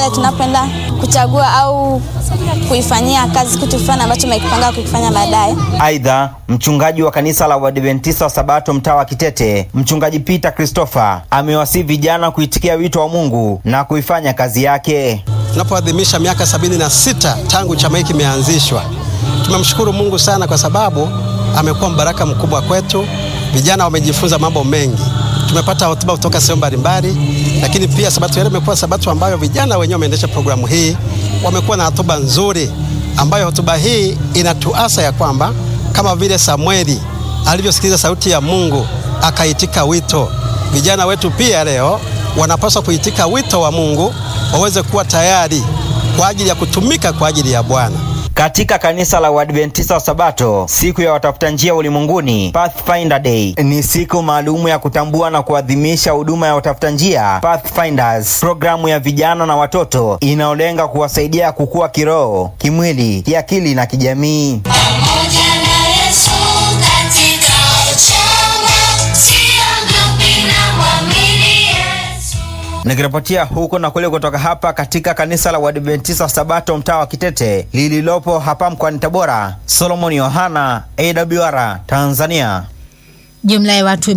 pale tunapoenda kuchagua au kuifanyia kazi kitu fulani ambacho tumekipanga kukifanya baadaye. Aidha, mchungaji wa kanisa la Waadventista wa Sabato mtaa wa Kitete, mchungaji Peter Christopher amewasihi vijana kuitikia wito wa Mungu na kuifanya kazi yake. Tunapoadhimisha miaka sabini na sita tangu chama hiki kimeanzishwa, tumemshukuru Mungu sana kwa sababu amekuwa mbaraka mkubwa kwetu. Vijana wamejifunza mambo mengi, tumepata hotuba kutoka sehemu mbalimbali, lakini pia sabato ile imekuwa sabato ambayo vijana wenyewe wameendesha programu hii, wamekuwa na hotuba nzuri, ambayo hotuba hii inatuasa ya kwamba kama vile Samueli alivyosikiliza sauti ya Mungu akaitika wito, vijana wetu pia leo wanapaswa kuitika wito wa Mungu, waweze kuwa tayari kwa ajili ya kutumika kwa ajili ya Bwana. Katika kanisa la Waadventista wa Sabato, siku ya watafuta njia ulimwenguni, Pathfinder Day, ni siku maalumu ya kutambua na kuadhimisha huduma ya watafuta njia Pathfinders, programu ya vijana na watoto inayolenga kuwasaidia kukua kiroho, kimwili, kiakili na kijamii. Nikiripotia huko na kule kutoka hapa katika kanisa la Waadventista wa Sabato mtaa wa Kitete lililopo hapa mkoani Tabora, Solomon Yohana, AWR Tanzania. Jumla ya watu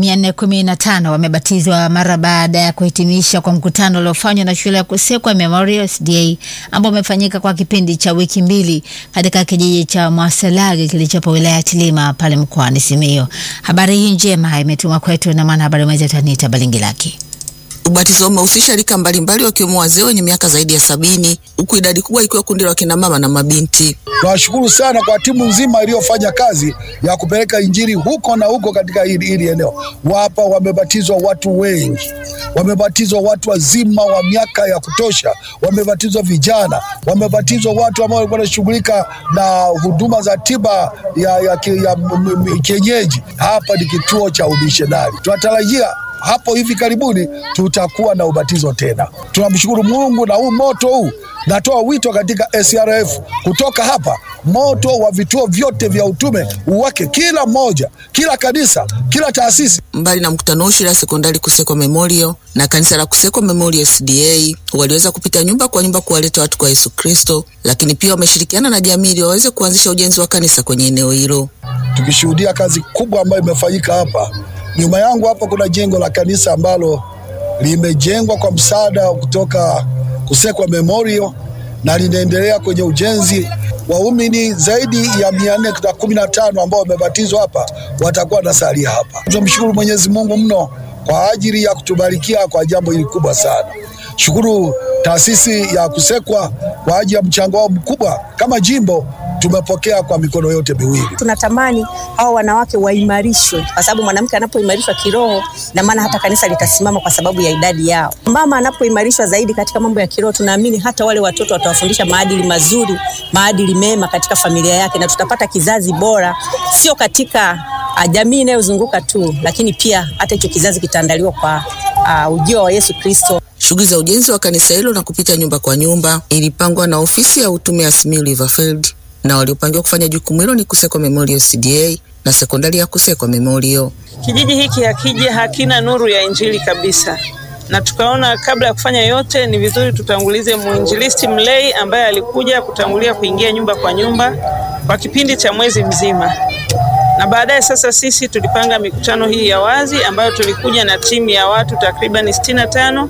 415 wamebatizwa mara baada ya kuhitimisha kwa mkutano uliofanywa na shule ya Kusekwa Memorial SDA ambao umefanyika kwa kipindi cha wiki mbili katika kijiji cha Mwasalage kilichopo wilaya ya Tilima pale mkoani Simiyu. Habari hii njema imetumwa kwetu na mwanahabari mwenzetu Anita Balingilaki. Ubatizo umehusisha rika mbalimbali wakiwemo wazee wenye miaka zaidi ya sabini huku idadi kubwa ikiwa kundi la kina mama na mabinti. Tunawashukuru sana kwa timu nzima iliyofanya kazi ya kupeleka injili huko na huko katika hili, hili eneo. Wapa wamebatizwa watu wengi, wamebatizwa watu wazima wa miaka ya kutosha, wamebatizwa vijana, wamebatizwa watu ambao walikuwa wanashughulika na huduma za tiba ya, ya, ya, ya kienyeji. Hapa ni kituo cha umishonari, tunatarajia hapo hivi karibuni tutakuwa na ubatizo tena. Tunamshukuru Mungu na huu moto huu, natoa wito katika SRF kutoka hapa, moto wa vituo vyote vya utume uwake kila mmoja, kila kanisa, kila taasisi. Mbali na mkutano huu, shule ya sekondari Kusekwa Memorial na kanisa la Kusekwa Memorial SDA waliweza kupita nyumba kwa nyumba kuwaleta watu kwa Yesu Kristo, lakini pia wameshirikiana na jamii ili waweze kuanzisha ujenzi wa kanisa kwenye eneo hilo, tukishuhudia kazi kubwa ambayo imefanyika hapa. Nyuma yangu hapa kuna jengo la kanisa ambalo limejengwa kwa msaada kutoka Kusekwa Memorial na linaendelea kwenye ujenzi. Waumini zaidi ya mia nne na kumi na tano ambao wamebatizwa hapa watakuwa na salia hapa. Tunamshukuru Mwenyezi Mungu mno kwa ajili ya kutubarikia kwa jambo hili kubwa sana. Shukuru taasisi ya Kusekwa kwa ajili ya mchango wao mkubwa. Kama jimbo tumepokea kwa mikono yote miwili. Tunatamani hao wanawake waimarishwe, kwa sababu mwanamke anapoimarishwa kiroho, na maana hata kanisa litasimama kwa sababu ya idadi yao. Mama anapoimarishwa zaidi katika mambo ya kiroho, tunaamini hata wale watoto watawafundisha maadili mazuri, maadili mema katika familia yake, na tutapata kizazi bora, sio katika uh, jamii inayozunguka tu, lakini pia hata hicho kizazi kitaandaliwa kwa uh, ujio wa Yesu Kristo. Shughuli za ujenzi wa kanisa hilo na kupita nyumba kwa nyumba ilipangwa na ofisi ya utume ya Simiyu Riverfield na waliopangiwa kufanya jukumu hilo ni Kusekwa Memorial CDA na sekondari ya Kusekwa Memorial. Kijiji hiki hakija hakina nuru ya injili kabisa, na tukaona kabla ya kufanya yote ni vizuri tutangulize mwinjilisti mlei ambaye alikuja kutangulia kuingia nyumba kwa nyumba kwa kipindi cha mwezi mzima, na baadaye sasa sisi tulipanga mikutano hii ya wazi ambayo tulikuja na timu ya watu takriban sitini na tano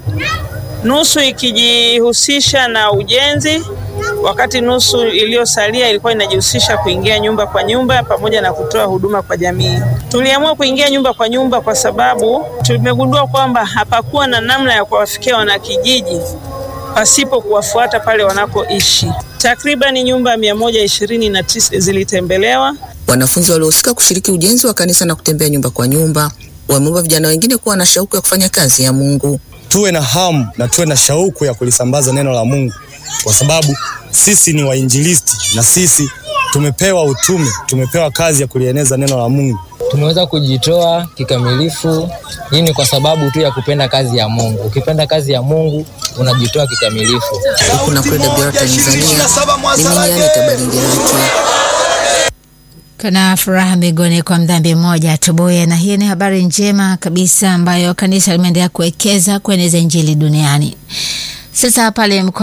nusu ikijihusisha na ujenzi wakati nusu iliyosalia ilikuwa inajihusisha kuingia nyumba kwa nyumba pamoja na kutoa huduma kwa jamii. Tuliamua kuingia nyumba kwa nyumba kwa sababu tumegundua kwamba hapakuwa na namna ya kuwafikia wanakijiji pasipo kuwafuata pale wanakoishi. Takribani nyumba mia moja ishirini na tisa zilitembelewa. Wanafunzi waliohusika kushiriki ujenzi wa kanisa na kutembea nyumba kwa nyumba wameomba vijana wengine kuwa na shauku ya kufanya kazi ya Mungu. Tuwe na hamu na tuwe na shauku ya kulisambaza neno la Mungu kwa sababu sisi ni wainjilisti na sisi tumepewa utume, tumepewa kazi ya kulieneza neno la Mungu. Tumeweza kujitoa kikamilifu. Hii ni kwa sababu tu ya kupenda kazi ya Mungu. Ukipenda kazi ya Mungu unajitoa kikamilifu. Huku na kule Dabira Tanzania, mimi ni Anita Balingiraki. Kuna furaha mbinguni kwa mdhambi mmoja atubuye, na hii ni habari njema kabisa ambayo kanisa limeendelea kuwekeza kueneza injili duniani. Sasa pale